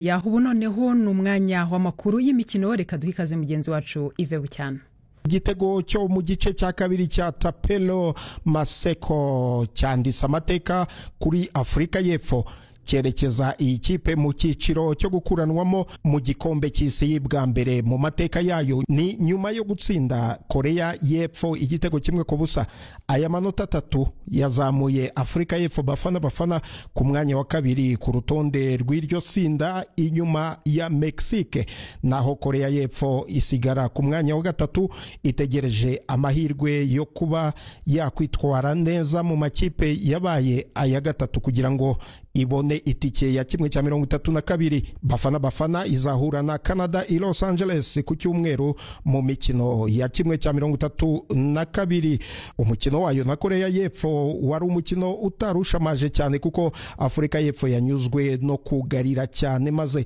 yaho ubu noneho ni umwanya w'amakuru y'imikino reka duhe ikaze mugenzi wacu ive bucyana igitego cyo mu gice cya kabiri cya tapelo maseko cyanditse amateka kuri afurika y'epfo cyerekeza iyi kipe mu cyiciro cyo gukuranwamo mu gikombe cy'isi bwa mbere mu mateka yayo ni nyuma yo gutsinda korea y'epfo igitego kimwe ku busa aya manota atatu yazamuye afurika y'epfo bafana bafana ku mwanya wa kabiri ku rutonde rw'iryo tsinda inyuma ya mexique naho korea y'epfo isigara ku mwanya wa gatatu itegereje amahirwe yo kuba yakwitwara neza mu makipe yabaye aya gatatu kugira ngo ibone itike ya kimwe cya mirongo itatu na kabiri bafana bafana izahura na canada i los angeles ku cyumweru mu mikino ya kimwe cya mirongo itatu na kabiri umukino wayo na korea y'epfo wari umukino utarushamaje cyane kuko afurika y'epfo yanyuzwe no kugarira cyane maze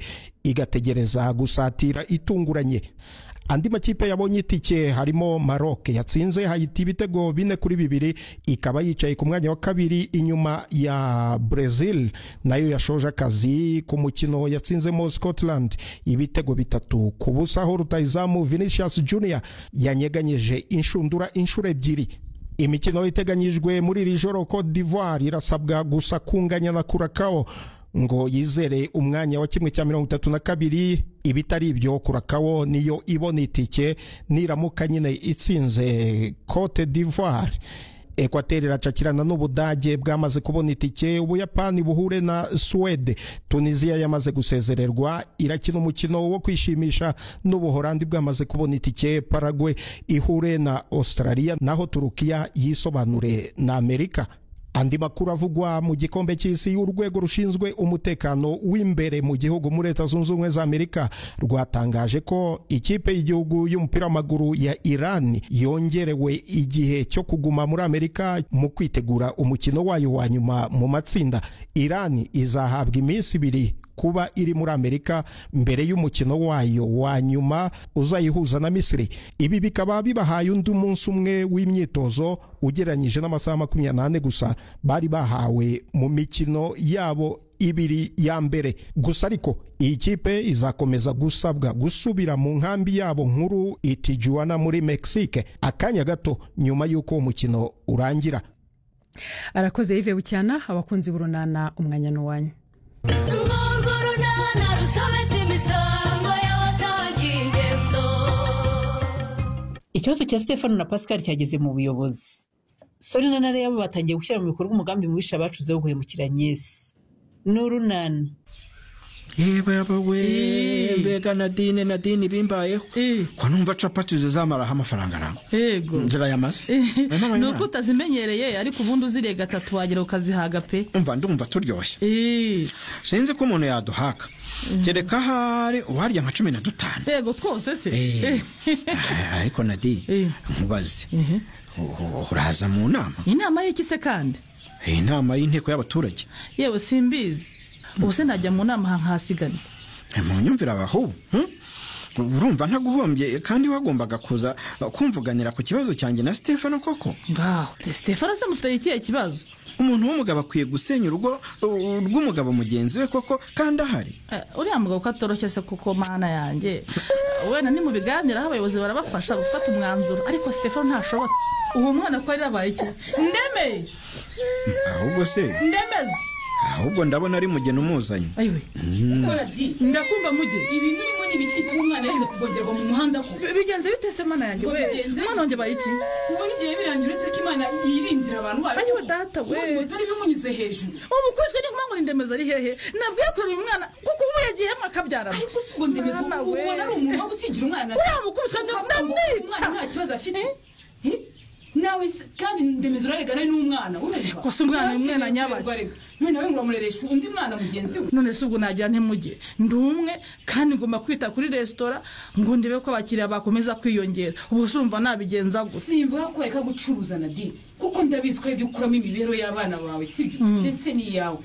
igategereza gusatira itunguranye andi makipe yabonye itike harimo Maroc yatsinze Haiti ibitego bine kuri bibiri ikaba yicaye ku mwanya wa kabiri inyuma ya Brazil nayo yashoje akazi ku mukino yatsinzemo Scotland ibitego bitatu ku busa aho rutayizamu Vinicius Junior yanyeganyije inshundura inshuro ebyiri imikino iteganyijwe muri iri joro Cote d'Ivoire irasabwa gusa kunganya na Curacao ngo yizere umwanya wa kimwe cya mirongo itatu na kabiri ibitari ibyo kurakawo niyo ibona itike niramuka nyine itsinze cote d'ivoire ekwateri iracakirana n'ubudage bwamaze kubona itike ubuyapani buhure na suwede tunisiya yamaze gusezererwa irakina umukino wo kwishimisha n'ubuhorandi bwamaze kubona itike paragwe ihure na australia naho turukiya yisobanure na amerika andi makuru avugwa mu gikombe cy'isi urwego rushinzwe umutekano w'imbere mu gihugu muri leta zunze ubumwe za amerika rwatangaje ko ikipe y'igihugu y'umupira w'amaguru ya iran yongerewe igihe cyo kuguma muri amerika mu kwitegura umukino wayo wa nyuma mu matsinda iran izahabwa iminsi ibiri kuba iri muri amerika mbere y'umukino wayo wa nyuma uzayihuza na misiri ibi bikaba bibahaye undi munsi umwe w'imyitozo ugereranyije n'amasaha makumyabiri n'ane gusa bari bahawe mu mikino yabo ibiri ya mbere gusa ariko iyi kipe izakomeza gusabwa gusubira mu nkambi yabo nkuru itijuana muri mexique akanya gato nyuma y'uko uwo mukino urangira arakoze yive bucyana abakunzi b'urunana umwanya n'uwanyu ikibazo cya stefano na pascal cyageze mu buyobozi sori na nare yabo batangiye gushyira mu bikorwa umugambi mubisha bacuze wo guhemukira nyesi n'urunana yaba we mbega nadine nadine bimbayeho ko numva capati zizamaraho amafaranga arangwa yego zirayamaze ni uko utazimenyereye ariko ubundi uziriye gatatu wagera ukazihaga pe umva ndumva turyoshye Eh, sinzi ko umuntu yaduhaka kereka ahari uwarya nka cumi na dutanu yego twose se Eh, ariko nadine Eh. nkubaze u- u- uraza mu nama inama y'iki se kandi iyi nama y'inteko y'abaturage yewe simbizi ubu se najya mu nama aha nkahasigana mu nyumvire abahubu hmm? urumva ntaguhombye kandi wagombaga kuza uh, kumvuganira ku kibazo cyanjye na stefano koko ngaho stefano se mufite ikihe kibazo umuntu w'umugabo akwiye gusenya urugo uh, rw'umugabo mugenzi we koko kandi ahari Eh, uriya mugabo ko atoroshye se kuko mana yanjye wenda ni mu biganiraho abayobozi barabafasha gufata umwanzuro ariko stefano ntashobotse uwo mwana ko yari abaye iki ndeme ahubwo se ndemeze ahubwo ndabona ari mugeni umuzanye ayiwe ndakumva muge ibi birimo ni ibifite umwana yenda kugongerwa mu muhanda ko Bi- bigenze bitese mana yanjye we Bigenze. mwana wanjye abaye iki ubwo n'igihe birangira uretse ko imana yirinzira abantu bayo ayiwe data we ubu dore bimunyuze hejuru ubu kwitwa ni kumanywa indemeza ari hehe nabwiye kuzana uyu mwana kuko ubu yagiyemo akabyarana ariko si ubwo ndemeza Mwana ubu we. ubona ari umuntu wo gusigira umwana Uriya mukubitwa nda- Ukavuga ngo ndamwica. umwana nta kibazo afite Eh? nawe se- kandi ndemeza uraregana n'umwana urumva Gusa umwana ni umwana nyabagendwa. none nawe muramureresha undi mwana mugenzi we none se ubwo nagira ntimuge ndi umwe kandi ngomba kwita kuri resitora ngo ndebe ko abakiriya bakomeza kwiyongera ubu se urumva nabigenza gute simvuga ko reka gucuruza nadine kuko ndabizi ko ibyo ukuramo imibereho y'abana bawe sibyo ndetse n'iyawe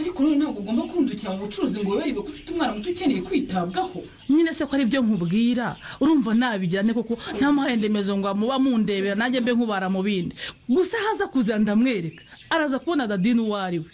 ariko none ntabwo ugomba kurundukira mu bucuruzi ngo wibagiwe ko ufite umwana muto ukeneye kwitabwaho nyine se ko ari byo nkubwira urumva nabigira nte koko ntamuhaye ndemezo ngo muba mundebera nanjye mbe nkubara mu bindi gusa haza kuza ndamwereka araza kubona dadini uwo ari we